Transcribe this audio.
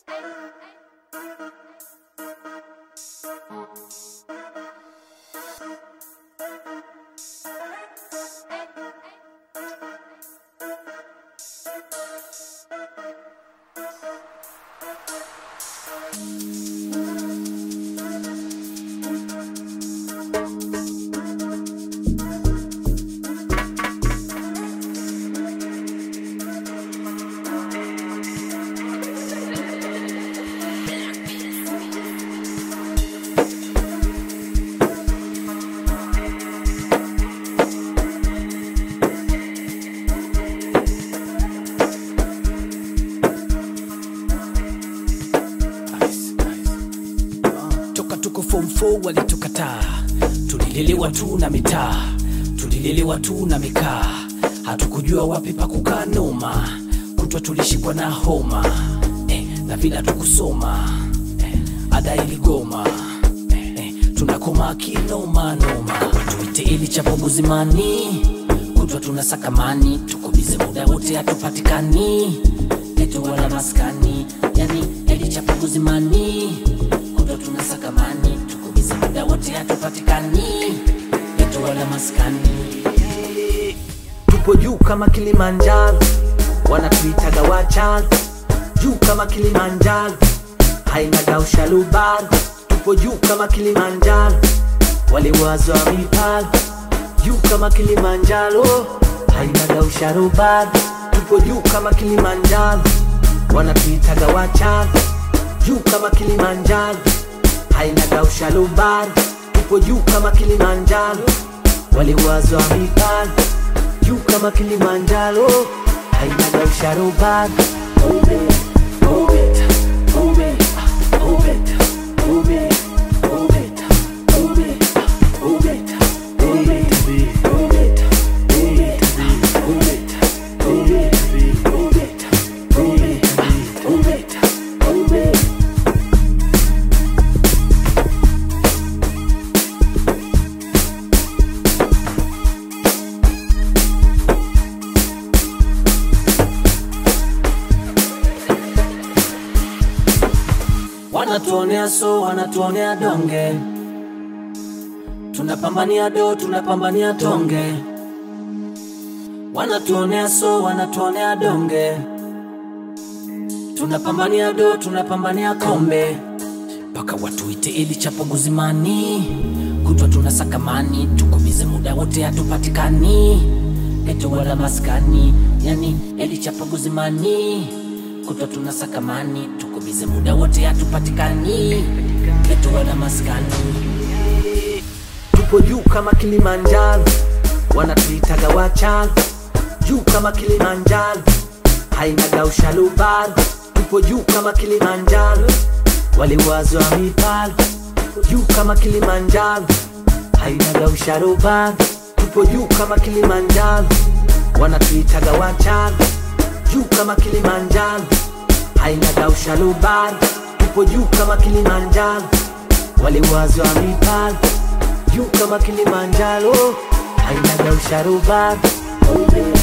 toka tuko form 4 walitukataa tulilelewa tu na mitaa tulilelewa tu na mikaa hatukujua wapi pa kukaa noma kutwa tulishikwa na homa eh, na vila tukusoma eh, ada iligoma eh, eh, tunakoma kinoma noma tuite ili chapo buzimani kutwa tunasakamani tukubize muda wote hatupatikani etu wala maskani yani eli chapo buzimani kutwa tunasakamani tukubize muda wote hatupatikani etu wala maskani tupo juu kama Kilimanjaro, wanatuitaga wachalo juu kama Kilimanjaro, hainaga ushalubaro. Tupo juu kama Kilimanjaro, waliwazwa mipalo juu kama Kilimanjaro, hainaga usharubaro. Tupo juu kama Kilimanjaro, wanatuitaga wachalo juu kama Kilimanjaro, hainaga ushalubaro. Tupo juu kama Kilimanjaro, waliwazwa mipalo juu kama Kilimanjaro, hainaga usharubaro. Move it, move it, move it, move it, move it, move it, move it, move it, move it, move it, move it, move it, move it, move it, move it, move it, move it. wanatuonea so wanatuonea donge tunapambania do tunapambania tonge wanatuonea so wanatuonea donge tunapambania do tunapambania kombe mpaka watuite ili chapo guzimani kutwa tunasakamani tukubize muda wote hatupatikani eto wala maskani yani eli chapo guzimani kutwa tunasakamani tukubize muda wote hatupatikani eto wala maskani tupo juu kama Kilimanjaro, wanatuitaga wachalo juu kama Kilimanjaro, hainaga ushalubaro. Tupo juu kama Kilimanjaro, waliwazwa mipalo juu kama Kilimanjaro, hainaga usharubaro. Tupo juu kama Kilimanjaro, wanatuitaga wachalo juu kama Kilimanjaro, hainaga ushalubaro. Tupo juu kama Kilimanjaro, waliwazwa mipalo juu kama Kilimanjaro, hainaga usharubaro. Move it,